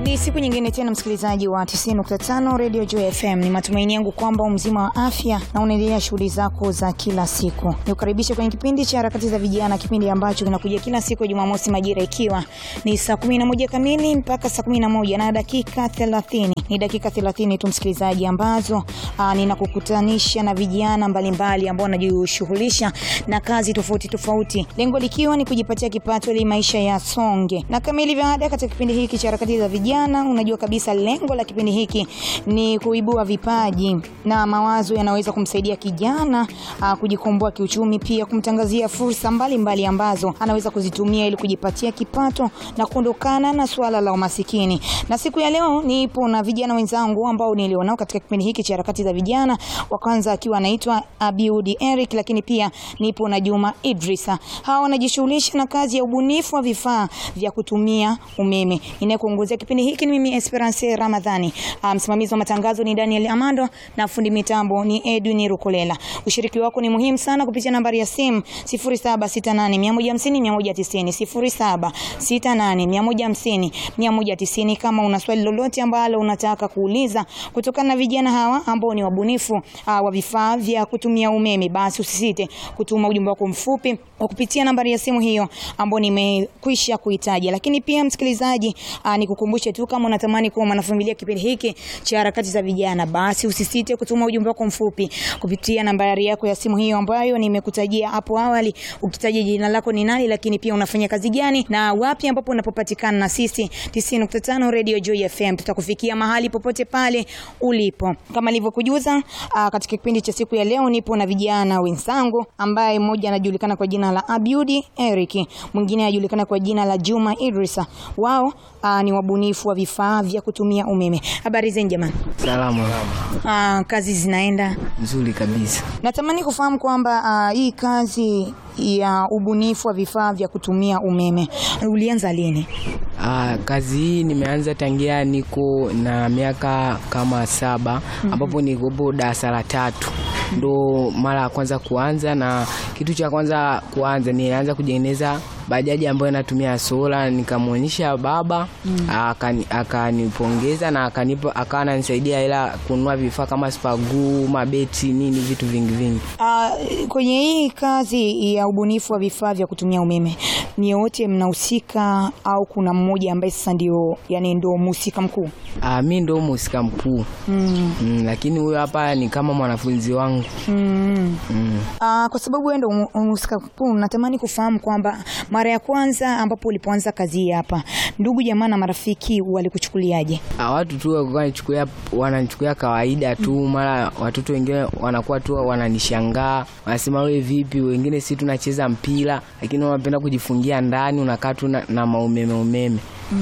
Ni siku nyingine tena msikilizaji wa 90.5 Radio Joy FM. Ni matumaini yangu kwamba umzima wa afya na unaendelea shughuli zako za kila siku. Nikukaribisha kwenye kipindi cha harakati za vijana, kipindi ambacho kinakuja kila siku ya Jumamosi majira ikiwa ni saa 11 kamili mpaka saa 11 na dakika 30. Ni dakika 30 tu msikilizaji, ambazo aa, ninakukutanisha na vijana mbalimbali ambao wanajishughulisha na kazi tofauti tofauti, lengo likiwa ni kujipatia kipato ili maisha yasonge. Na kama ilivyo ada katika kipindi hiki cha harakati za vijana, unajua kabisa lengo la kipindi hiki ni kuibua vipaji na mawazo yanaweza kumsaidia kijana aa, kujikomboa kiuchumi, pia kumtangazia fursa mbalimbali mbali ambazo anaweza kuzitumia ili kujipatia kipato na kuondokana na suala la umasikini. Na siku ya leo nipo na vijana wenzangu ambao nilionao katika kipindi hiki cha harakati za vijana, wa kwanza akiwa anaitwa Abiudi Eric, lakini pia nipo na Juma Idrisa. Hawa wanajishughulisha na kazi ya ubunifu wa vifaa vya kutumia umeme. Ninayekuongozea kipindi hiki ni mimi Esperance Ramadhani. Ah, Msimamizi wa matangazo ni Daniel Amando na fundi mitambo ni Edwin Rukolela. Ushiriki wako ni muhimu sana kupitia nambari ya simu 0768150190 0768150190 kama una swali lolote ambalo unataka kuuliza kutokana na vijana hawa ambao ni wabunifu uh, wa vifaa vya kutumia umeme, basi usisite kutuma ujumbe wako mfupi kwa kupitia nambari ya simu hiyo ambayo nimekwisha kuitaja. Lakini pia msikilizaji, uh, nikukumbushe tu kama unatamani kuwa mwanafamilia kipindi hiki cha harakati za vijana, basi usisite kutuma ujumbe wako mfupi kupitia nambari yako ya simu hiyo ambayo nimekutajia hapo awali, ukitaja jina lako ni nani, lakini pia unafanya kazi gani na wapi ambapo unapopatikana na sisi 90.5 Radio Joy FM tutakufikia mahali popote pale ulipo. Kama nilivyokujuza uh, katika kipindi cha siku ya leo nipo na vijana wenzangu ambaye mmoja anajulikana kwa jina la Abiudi Eric, mwingine anajulikana kwa jina la Juma Idrisa. Wao uh, ni wabunifu wa vifaa vya kutumia umeme. Habari zenu jamani? Salama. Uh, kazi zinaenda Nzuri kabisa. Natamani kufahamu kwamba uh, hii kazi ya ubunifu wa vifaa vya kutumia umeme ulianza lini? Ah, kazi hii nimeanza tangia niko na miaka kama saba ambapo nikopo darasa la tatu ndo mara ya kwanza kuanza, na kitu cha kwanza kuanza nilianza kujengeneza bajaji ambayo inatumia sola, nikamwonyesha baba akani- akanipongeza na akanipa akawa ananisaidia hela kununua vifaa kama spagu, mabeti, nini vitu vingi vingi. Uh, kwenye hii kazi ya ubunifu wa vifaa vya kutumia umeme ni wote mnahusika au kuna mmoja ambaye sasa ndio yani ndio mhusika mkuu? Ah, mi ndo mhusika mkuu mm. mm, lakini huyo hapa ni kama mwanafunzi wangu Mm. mm. Uh, kwa sababu wewe ndio mhusika mkuu, natamani kufahamu kwamba mara ya kwanza ambapo ulipoanza kazi hii hapa, ndugu jamaa na marafiki walikuchukuliaje? Ah, watu tu walikuwa wananichukulia wananichukulia kawaida tu, mara watoto wengine wanakuwa tu wananishangaa, wanasema wewe vipi? Wengine si tunacheza mpira, lakini wanapenda kujifungia ndani, unakaa tu na, na maumeme umeme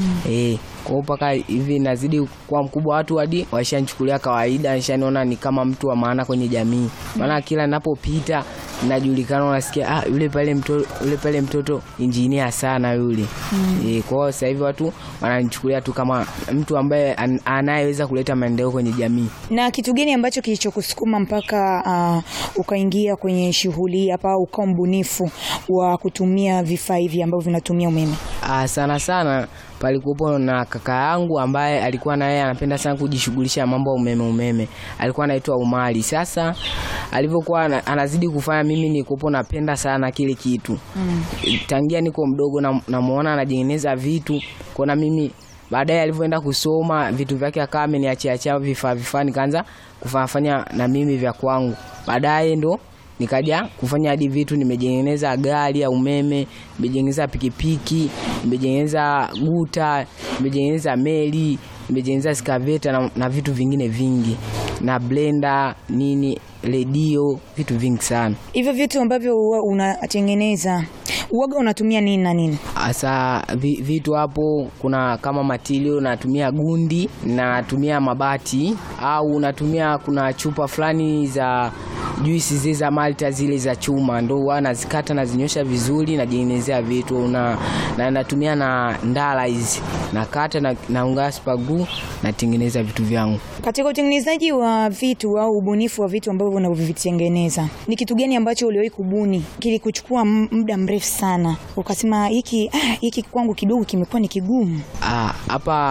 eh kwa hiyo mpaka hivi nazidi kuwa mkubwa, watu hadi washanichukulia kawaida, washaniona ni kama mtu wa maana kwenye jamii, maana kila ninapopita najulikana, unasikia ah, yule pale mtoto, yule pale mtoto injinia sana yule eh. Kwa hiyo sasa hivi watu wananichukulia tu kama mtu ambaye an, anayeweza kuleta maendeleo kwenye jamii. Na kitu gani ambacho kilichokusukuma mpaka uh, ukaingia kwenye shughuli hii hapa, ukawa mbunifu wa kutumia vifaa hivi ambavyo vinatumia umeme? Ah, sana sana palikuwepo na kaka yangu ambaye alikuwa na yeye anapenda sana kujishughulisha na mambo ya umeme umeme, alikuwa anaitwa Umari. Sasa alivyokuwa ana- anazidi kufanya, mimi nilikuwa napenda sana kile kitu tangia niko mdogo, na- namuona anajengeneza vitu kona mimi baadaye alivyoenda kusoma vitu vyake akawa ameniachiachia vifaa vifaa, nikaanza kufanya na mimi vya kwangu. Baadaye ndo nikaja kufanya hadi vitu, nimejengeneza gari ya umeme, nimejengeneza pikipiki, nimejengeneza guta, nimejengeneza meli, nimejengeneza skaveta na, na vitu vingine vingi na blender nini, redio, vitu vingi sana. Hivyo vitu ambavyo huwa unatengeneza uoga unatumia nini na nini? Hasa vi, vitu hapo kuna kama matilio, natumia gundi, natumia mabati au natumia kuna chupa fulani za juisi zile za Malta zile za chuma, ndo huwa nazikata nazinyosha vizuri, najengenezea vitu na, na natumia na ndala hizi nakata na, naunga spagu natengeneza vitu vyangu. Katika utengenezaji wa vitu au ubunifu wa vitu ambavyo unavyotengeneza, ni kitu gani ambacho uliwahi kubuni kilikuchukua m- muda mrefu sana ukasema hiki ah, hiki kwangu kidogo kimekuwa ni kigumu? Ah, hapa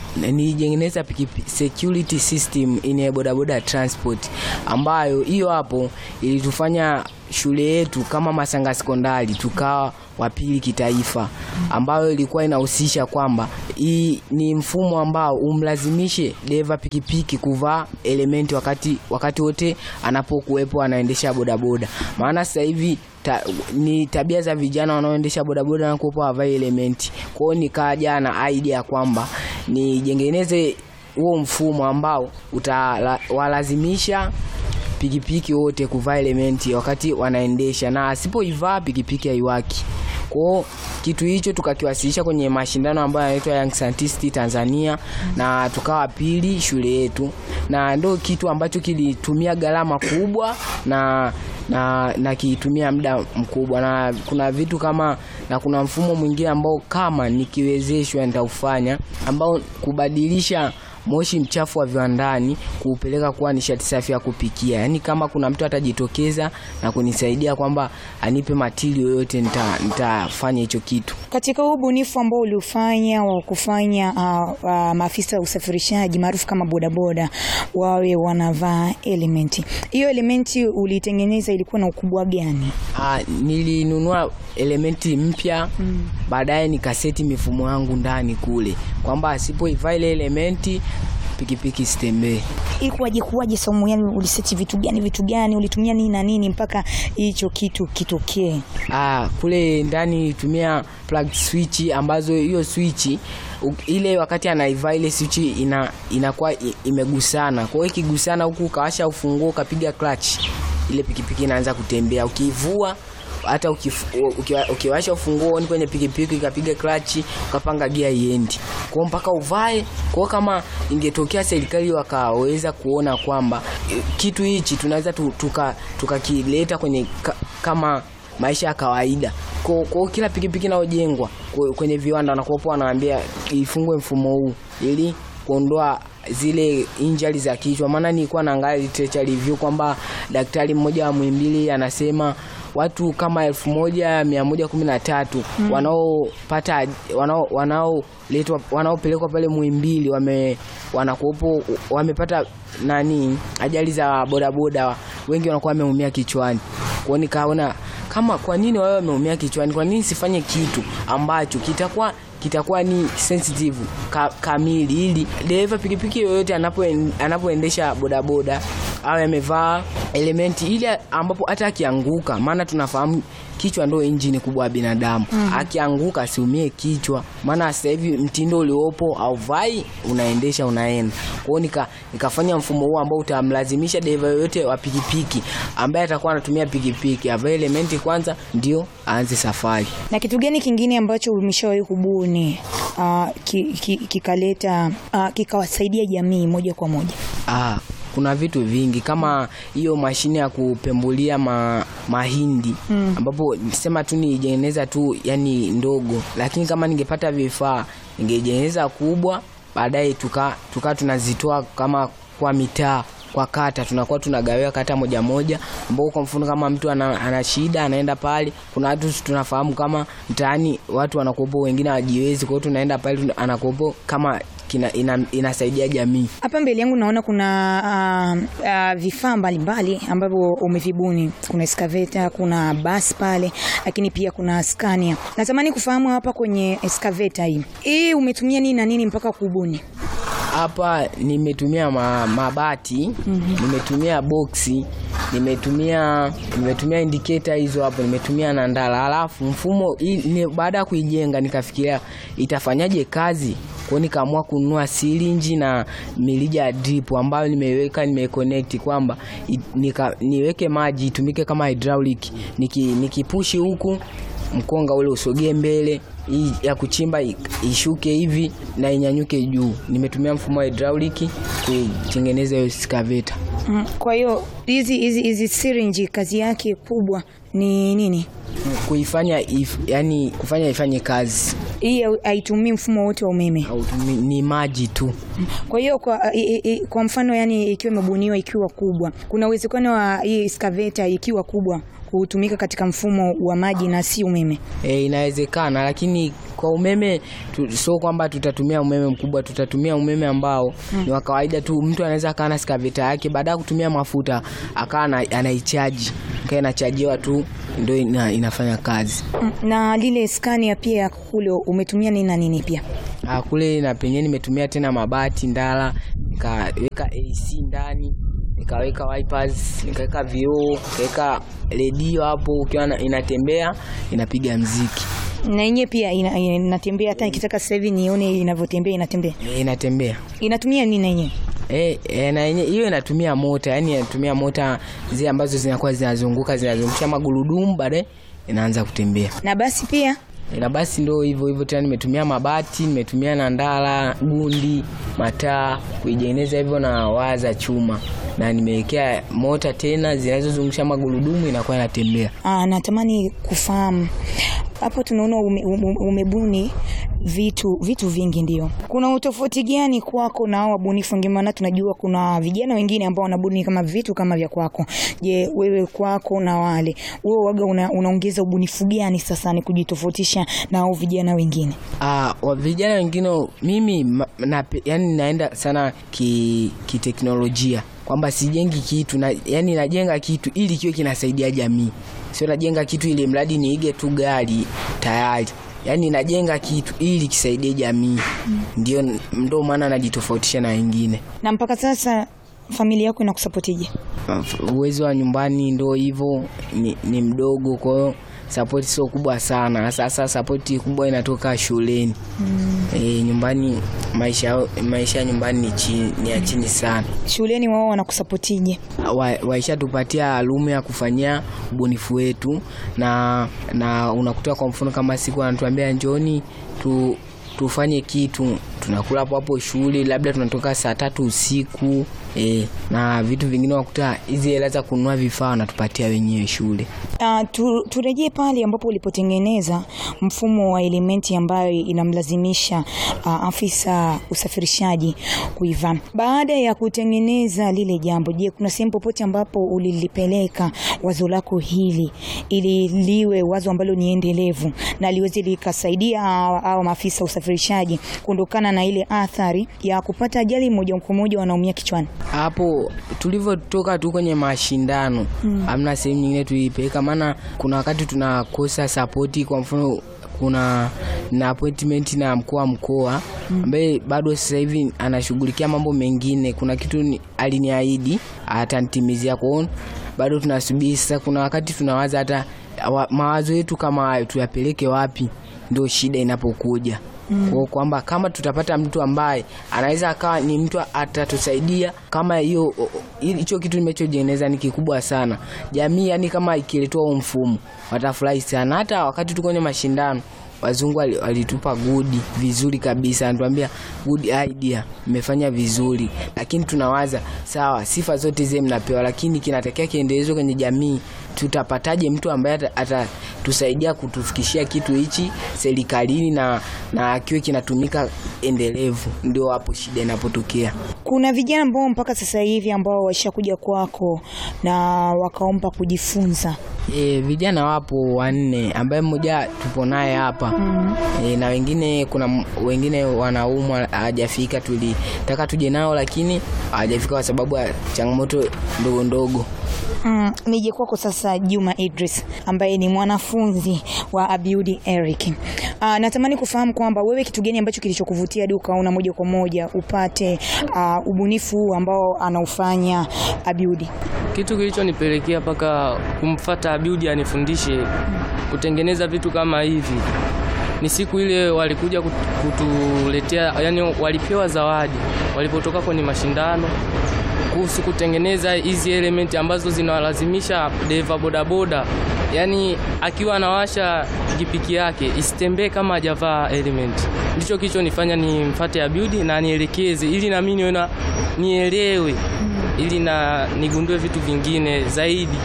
nilitengeneza pikipi- security system in bodaboda transport, ambayo hiyo hapo ilitufanya shule yetu kama Masanga sekondari tukawa wa pili kitaifa, ambayo ilikuwa inahusisha kwamba hii ni mfumo ambao umlazimishe dereva pikipiki kuvaa elementi wakati wakati wote anapokuwepo anaendesha bodaboda, maana sasa hivi ta, ni tabia za vijana wanaoendesha bodaboda na kuwepo havai elementi. Kwa hiyo nikaja na idea ya kwamba nijengeneze huo mfumo ambao utawalazimisha pikipiki wote kuvaa elementi wakati wanaendesha, na asipoivaa pikipiki haiwaki. Kwao kitu hicho tukakiwasilisha kwenye mashindano ambayo yanaitwa Young Scientist Tanzania na tukawa pili shule yetu, na ndo kitu ambacho kilitumia gharama kubwa na na na kiitumia muda mkubwa, na kuna vitu kama na kuna mfumo mwingine ambao kama nikiwezeshwa nitaufanya ambao kubadilisha moshi mchafu wa viwandani kuupeleka kuwa nishati safi ya kupikia. Yaani kama kuna mtu atajitokeza na kunisaidia kwamba anipe matili yoyote nita, nitafanya hicho kitu. Katika huu ubunifu ambao uliufanya wa kufanya uh, uh, maafisa wa usafirishaji maarufu kama bodaboda wawe wanavaa elementi, hiyo elementi ulitengeneza ilikuwa na ukubwa gani? Ah, nilinunua elementi mpya baadaye nikaseti mifumo yangu ndani kule kwamba asipoivaa ile elementi pikipiki sitembee. Ilikuwaje kuwaje Saumu? Yani uliseti vitu gani vitu gani ulitumia nini na nini mpaka hicho kitu kitokee? Ah, kule ndani nilitumia plug switch ambazo hiyo switch u- ile wakati anaivaa ile switch ina inakuwa i- imegusana. Kwa hiyo ikigusana huku ukawasha ufunguo ukapiga clutch, ile pikipiki inaanza kutembea. Ukivua hata ukifu- ukiwa- ukiwasha ufunguo ni kwenye pikipiki ukapiga clutch ukapanga gia iendi. Kwa hiyo mpaka uvae. Kwa hiyo kama ingetokea serikali wakaweza kuona kwamba eh, kitu hichi tunaweza tu- tuka tukakileta kwenye ka, kama maisha ya kawaida kwa kwa kila pikipiki inayojengwa kwa- kwenye viwanda wanakuwapo wanaambia ifungwe mfumo huu ili kuondoa zile injali za kichwa. Maana nilikuwa naangalia literature review kwamba daktari mmoja wa Muhimbili anasema watu kama elfu moja mia moja kumi na tatu wanaopata wanao wanaoletwa wanaopelekwa pale Muhimbili wame wanakuwepo wamepata nani ajali za bodaboda, wengi wanakuwa wameumia kichwani. Kwa hiyo nikaona kama kwa nini wao wameumia kichwani, kwa nini sifanye kitu ambacho kitakuwa kitakuwa ni sensitive ka, kamili ili dereva pikipiki yoyote anapo anapoendesha bodaboda awe amevaa elementi ili ambapo hata akianguka, maana tunafahamu kichwa ndio injini kubwa ya binadamu. Akianguka asiumie kichwa, maana sasa hivi mtindo uliopo hauvai, unaendesha unaenda. Kwa hiyo nika, nikafanya mfumo huu ambao utamlazimisha dereva yoyote wa pikipiki ambaye atakuwa anatumia pikipiki avae elementi kwanza, ndio aanze safari. Na kitu gani kingine ambacho umeshawahi kubuni uh, ki, ki, kikaleta uh, kikawasaidia jamii moja kwa moja? Ah, kuna vitu vingi kama hiyo mashine ya kupembulia ma, mahindi ambapo sema tu nijengeneza tu yani ndogo, lakini kama ningepata vifaa ningejengeneza kubwa, baadaye tuka, tuka tunazitoa kama kwa mitaa kwa kata tunakuwa tunagawiwa kata moja moja, ambao kwa mfano kama mtu ana, ana shida anaenda pale. Kuna watu tunafahamu kama mtaani watu wanakuwepo wengine hawajiwezi, kwa hiyo tunaenda pale tuna- anakuwepo kama kina, ina, inasaidia jamii. Hapa mbele yangu naona kuna uh, uh, vifaa mbalimbali ambavyo umevibuni. Kuna excavator, kuna basi pale, lakini pia kuna Scania. Natamani kufahamu hapa kwenye excavator hii, hii umetumia nini na nini mpaka kubuni? Hapa nimetumia ma, mabati nimetumia boksi nimetumia nimetumia indicator hizo hapo, nimetumia na ndala. Halafu mfumo hii ni- baada ya kuijenga nikafikiria itafanyaje kazi, kwa hiyo nikaamua kununua silinji na milija ya drip ambayo nimeiweka nimeconnect kwamba i- nika, niweke maji itumike kama hydraulic, niki nikipushi huku mkonga ule usogee mbele, hii ya kuchimba i- ishuke hivi na inyanyuke juu. Nimetumia mfumo wa hydraulic kutengeneza hiyo excavator. Mm, Kwa hiyo hizi hizi hizi syringe kazi yake kubwa ni nini? Kuifanya if, yani kufanya ifanye kazi Hii hau- haitumii mfumo wote wa umeme. au ni, ni maji tu. Kwa hiyo kwa, i, i, i- kwa mfano yani ikiwa imebuniwa ikiwa kubwa, kuna uwezekano wa hii excavator ikiwa kubwa kutumika katika mfumo wa maji na si umeme? E, inawezekana lakini kwa umeme tu, sio kwamba tutatumia umeme mkubwa, tutatumia umeme ambao ni wa kawaida tu. Mtu anaweza akawa na skaveta yake, baada ya kutumia mafuta akawa ana- anaichaji, kaa inachajiwa tu, ndio ina, inafanya kazi. Mm, Na lile skania pia kule umetumia nini na nini pia? Ah, kule na penyewe nimetumia tena mabati ndala, nikaweka AC ndani, nikaweka wipers, nikaweka vioo, nikaweka redio hapo, ukiwa na- inatembea inapiga mziki Na yenyewe pia ina- inatembea, hata nikitaka sasa hivi nione inavyotembea inatembea. e, inatembea Inatumia nini na yenyewe? Eh, eh, na yenye hiyo inatumia mota, yani inatumia mota zile ambazo zinakuwa zinazunguka zinazungusha magurudumu, baadaye inaanza kutembea. Na basi pia Na basi ndio hivyo hivyo tena, nimetumia mabati, nimetumia na ndala, gundi, mataa kuijeneza hivyo na waya za chuma, na nimewekea mota tena zinazozungusha magurudumu, inakuwa inatembea. aa, natamani kufahamu hapo, tunaona ume, ume, umebuni vitu vitu vingi, ndio kuna utofauti gani kwako na hao wabunifu wengine? Maana tunajua kuna vijana wengine ambao wanabuni kama vitu kama vya kwako. Je, wewe kwako na wale wewe waga una, unaongeza ubunifu gani sasa ni kujitofautisha na hao vijana wengine? Ah, wa vijana wengine mimi ma- na, yani naenda sana ki kiteknolojia kwamba sijengi kitu na, yani najenga kitu ili kiwe kinasaidia jamii, sio najenga kitu ili mradi niige tu gari tayari. Yani najenga kitu ili kisaidie jamii, ndio ndio maana najitofautisha na wengine. Na mpaka sasa familia yako inakusapotije? Uwezo wa nyumbani ndio hivyo, ni, ni mdogo, kwa hiyo sapoti sio kubwa sana. Sasa sapoti kubwa inatoka shuleni. E, nyumbani maisha maisha ya nyumbani ni, chini, ni ya chini sana. Shuleni wao wanakusapotije? Wa- Waishatupatia alumu ya kufanyia ubunifu wetu, na na unakuta kwa mfano kama siku anatuambia njoni tu tufanye kitu, tunakula hapo hapo shule, labda tunatoka saa tatu usiku e, na vitu vingine wakuta hizi hela za kununua vifaa wanatupatia wenyewe shule. Uh, tu, turejee pale ambapo ulipotengeneza mfumo wa elementi ambayo inamlazimisha uh, afisa usafirishaji kuivaa. Baada ya kutengeneza lile jambo, je, kuna sehemu popote ambapo ulilipeleka wazo lako hili ili liwe wazo ambalo ni endelevu na liweze likasaidia hawa hawa maafisa usafirishaji kuondokana na ile athari ya kupata ajali moja kwa moja wanaumia kichwani? hapo tulivyotoka tu kwenye mashindano hamna sehemu nyingine tuipeleka, maana kuna wakati tunakosa sapoti. Kwa mfano kuna na appointment na mkuu wa mkoa ambaye bado sasa hivi anashughulikia mambo mengine. Kuna kitu ni- aliniahidi atanitimizia, kwa hiyo bado tunasubiri. Sasa kuna wakati tunawaza hata wa- mawazo yetu kama hayo tuyapeleke wapi, ndio shida inapokuja kwa kwamba kama tutapata mtu ambaye anaweza akawa ni mtu atatusaidia kama hiyo o- o- hicho kitu nimechojeneza ni kikubwa sana jamii, yani kama ikiletwa huo mfumo watafurahi sana. Hata wakati tuko kwenye mashindano wazungu wali- walitupa gudi vizuri kabisa, anatuambia good idea, mmefanya vizuri, lakini tunawaza sawa, sifa zote zile mnapewa, lakini kinatakiwa kiendelezwe kwenye jamii. Tutapataje mtu ambaye ata- atatusaidia kutufikishia kitu hichi serikalini na na kiwe kinatumika endelevu? Ndio hapo shida inapotokea. Kuna vijana ambao mpaka sasa hivi ambao washakuja kwako na wakaomba kujifunza. E, vijana wapo wanne ambaye mmoja tupo naye hapa e, na wengine kuna m- wengine wanaumwa hawajafika, tulitaka tuje nao lakini hawajafika kwa sababu ya changamoto ndogo ndogo. Mm, nije kwako sasa Juma Idris ambaye ni mwanafunzi wa Abiudi Eric. Uh, natamani kufahamu kwamba wewe kitu gani ambacho kilichokuvutia hadi ukaona moja kwa moja upate uh, ubunifu huu ambao anaufanya Abiudi. Kitu kilichonipelekea mpaka kumfata Abiudi anifundishe kutengeneza vitu kama hivi ni siku ile walikuja kut- kutuletea, yani walipewa zawadi walipotoka kwenye mashindano kuhusu kutengeneza hizi elementi ambazo zinawalazimisha dereva bodaboda, yani akiwa anawasha pikipiki yake isitembee kama hajavaa element. Ndicho kilichonifanya nimfate Abiudi na nielekeze, ili na mimi niwe na nielewe ili na nigundue vitu vingine zaidi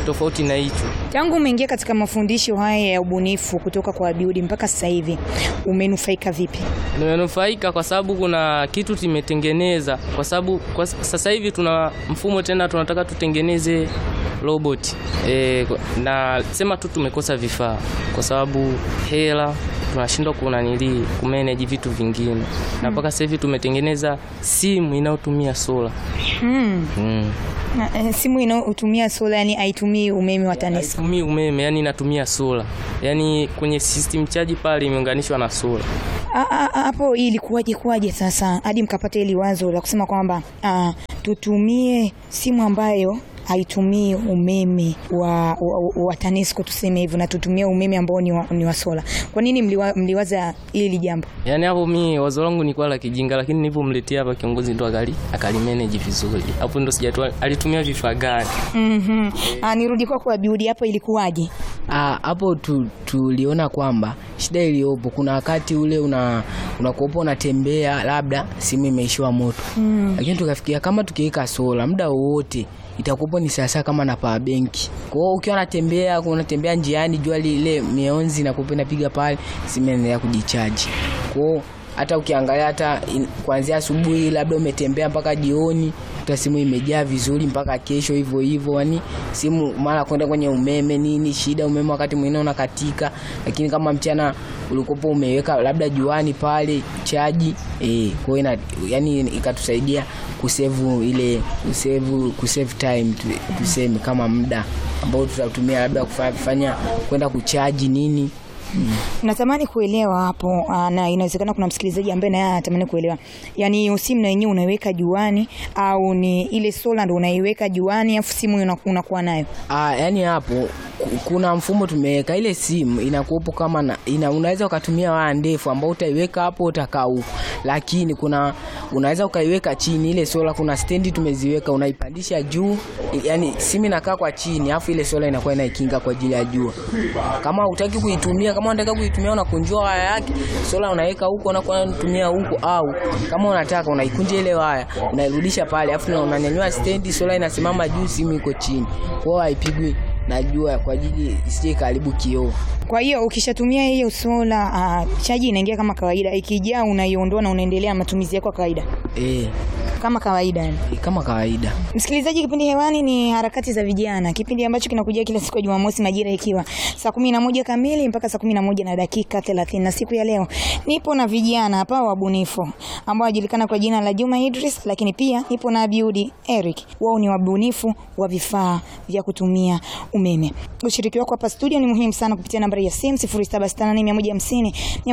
tofauti na hicho. Tangu umeingia katika mafundisho haya ya ubunifu kutoka kwa Abiudi mpaka sasa hivi umenufaika vipi? Nimenufaika kwa sababu kuna kitu tumetengeneza, kwa sababu kwa sasa hivi tuna mfumo tena, tunataka tutengeneze robot e, na sema tu tumekosa vifaa kwa sababu hela tunashindwa kunanili kumanage vitu vingine, na mpaka sasa hivi tumetengeneza simu inayotumia sola Mm. mm. Na, eh, simu inayotumia sola yani haitumii umeme wa TANESCO. Haitumii umeme, yani inatumia sola, yani kwenye system charge pale imeunganishwa na sola. Ah, ah, ah, Hapo ilikuwaje kuwaje sasa hadi mkapata hili wazo la kusema kwamba ah, tutumie simu ambayo haitumii umeme wa, wa, wa TANESCO tuseme hivyo, na tutumie umeme ambao ni wa, ni wa sola. Kwa nini mliwa, mliwaza hili jambo? Yaani hapo mi wazo langu ni kwa la kijinga, lakini nilipomletea hapa kiongozi ndo akali akalimanage vizuri. Hapo ndo sijatoa alitumia vifaa gani. Mhm. Ah, nirudi kwako Abiudi, hapo ilikuwaje? Ah, hapo tu, tuliona kwamba shida iliyopo kuna wakati ule una unakuopa unatembea labda simu imeishiwa moto mm. Lakini tukafikiria kama tukiweka sola muda wowote itakuwa ni sasa kama na power bank. Kwa hiyo ukiwa unatembea unatembea njiani, jua lile mionzi na kupa inapiga pale, simu inaendelea kujichaji. Kwa hiyo hata ukiangalia hata in- kuanzia asubuhi labda umetembea mpaka jioni hata simu imejaa vizuri mpaka kesho hivyo hivyo, yani simu mara kwenda kwenye umeme nini, shida umeme wakati mwingine unakatika, lakini kama mchana ulikopo umeweka labda juani pale chaji eh, kwa hiyo ina- yani ikatusaidia kusevu ile kusevu kusave time tu- tuseme kama muda ambao tutatumia labda kufa- kufanya kwenda kuchaji nini Natamani kuelewa hapo aa, na inawezekana kuna msikilizaji ambaye naye anatamani kuelewa, yaani hiyo simu na yenyewe unaiweka juani au ni ile sola ndo unaiweka juani afu simu una- unakuwa nayo? Ah, yani hapo ku- kuna mfumo tumeweka ile simu inakuwepo kama na, ina, unaweza ukatumia waya ndefu ambao utaiweka hapo utakaa huko, lakini kuna unaweza ukaiweka chini ile sola. Kuna stendi tumeziweka, unaipandisha juu, yani simu inakaa kwa chini, afu ile sola inakuwa inaikinga kwa ajili ya jua. Kama hutaki kuitumia, kama unataka kuitumia, unakunjua waya yake, sola unaweka huko, unakuwa unatumia huko, au kama unataka unaikunja ile waya unairudisha pale, afu na unanyanyua stendi, sola inasimama juu, simu iko chini, kwa hiyo haipigwi na jua kwa ajili isije karibu kioo. Kwa hiyo ukishatumia hiyo sola aa, chaji inaingia kama kawaida, ikijaa unaiondoa na unaendelea na matumizi yako ya kawaida Eh, kama kawaida yani. kama kawaida. Msikilizaji, kipindi hewani ni harakati za vijana, kipindi ambacho kinakujia kila siku ya Jumamosi majira ikiwa saa kumi na moja kamili mpaka saa kumi na moja na dakika thelathini. Na siku ya leo nipo na vijana hapa wabunifu ambao wanajulikana kwa jina la Juma Idris, lakini pia nipo na Abiudi Eric. Wao ni wabunifu wa vifaa vya kutumia umeme. Ushiriki wako hapa studio ni muhimu sana kupitia nambari ya simu 0768150150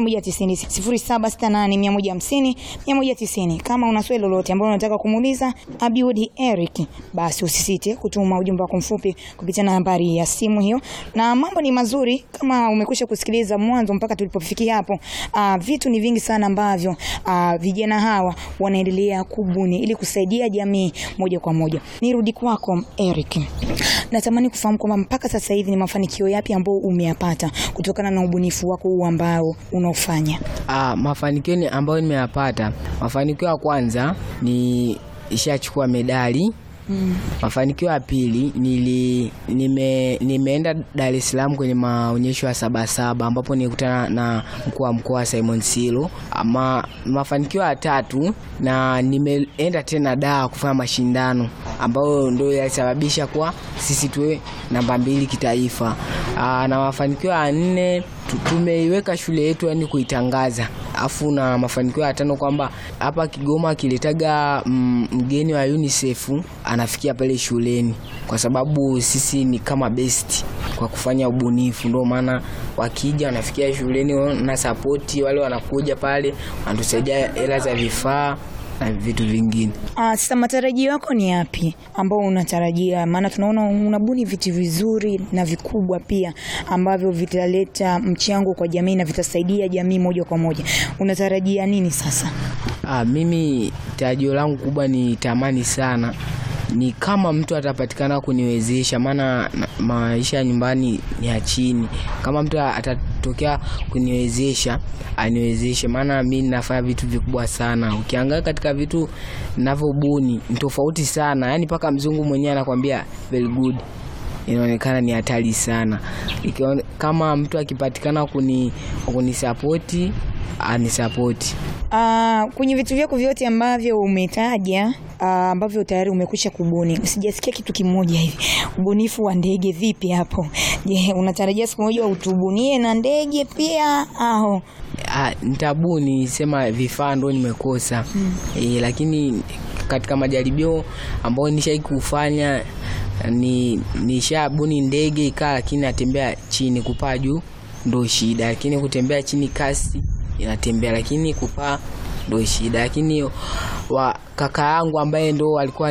190 0768150150 190. Kama una swali lolote ambalo unataka kumuuliza Abiudi Eric, basi usisite kutuma ujumbe wako mfupi kupitia nambari ya simu hiyo. Na mambo ni mazuri kama umekwisha kusikiliza mwanzo mpaka tulipofikia hapo. Uh, vitu ni vingi sana ambavyo uh, vijana hawa wanaendelea kubuni ili kusaidia jamii moja kwa moja. Nirudi kwako Eric. Natamani kufahamu kwamba mpaka sasa hivi ni mafanikio yapi ambayo umeyapata kutokana na ubunifu wako huu ambao unaofanya? Ah, mafanikio ni ambayo nimeyapata, mafanikio ya kwanza ni ishachukua medali Mm. Mafanikio ya pili nili nime, nimeenda Dar es Salaam kwenye maonyesho ya Sabasaba ambapo nilikutana na mkuu wa mkoa Simon Silo. Ama mafanikio ya tatu na nimeenda tena Dar kufanya mashindano ambayo ndio yalisababisha kwa sisi tuwe namba mbili kitaifa. Aa, na mafanikio ya nne tu- tumeiweka shule yetu yani kuitangaza afu na mafanikio ya tano kwamba hapa Kigoma akiletaga mm, mgeni wa UNICEF anafikia pale shuleni, kwa sababu sisi ni kama best kwa kufanya ubunifu. Ndio maana wakija wanafikia shuleni na sapoti, wale wanakuja pale wanatusaidia hela za vifaa na vitu vingine. Ah, sasa matarajio yako ni yapi ambao unatarajia? Maana tunaona unabuni vitu vizuri na vikubwa pia ambavyo vitaleta mchango kwa jamii na vitasaidia jamii moja kwa moja. Unatarajia nini sasa? Ah, mimi tarajio langu kubwa ni tamani sana ni kama mtu atapatikana kuniwezesha, maana na- maisha ya nyumbani ni ya chini. Kama mtu atatokea kuniwezesha aniwezeshe, maana mi nafanya vitu vikubwa sana. Ukiangalia katika vitu ninavyobuni ni tofauti sana, yani mpaka mzungu mwenyewe anakwambia very good inaonekana ni hatari sana. Ikione, kama mtu akipatikana kuni kunisapoti anisapoti. Ah, kwenye vitu vyako vyote ambavyo umetaja ah, ambavyo tayari umekwisha kubuni, sijasikia kitu kimoja hivi. Ubunifu wa ndege vipi hapo? Je, unatarajia siku moja utubunie na ndege pia au? Ah, nitabuni sema vifaa ndo nimekosa e, lakini katika majaribio ambayo nishai kufanya ni nishabuni ndege ikaa, lakini natembea chini, kupaa juu ndo shida, lakini kutembea chini kasi inatembea, lakini kupaa ndo shida. Lakini wa kaka yangu ambaye ndo alikuwa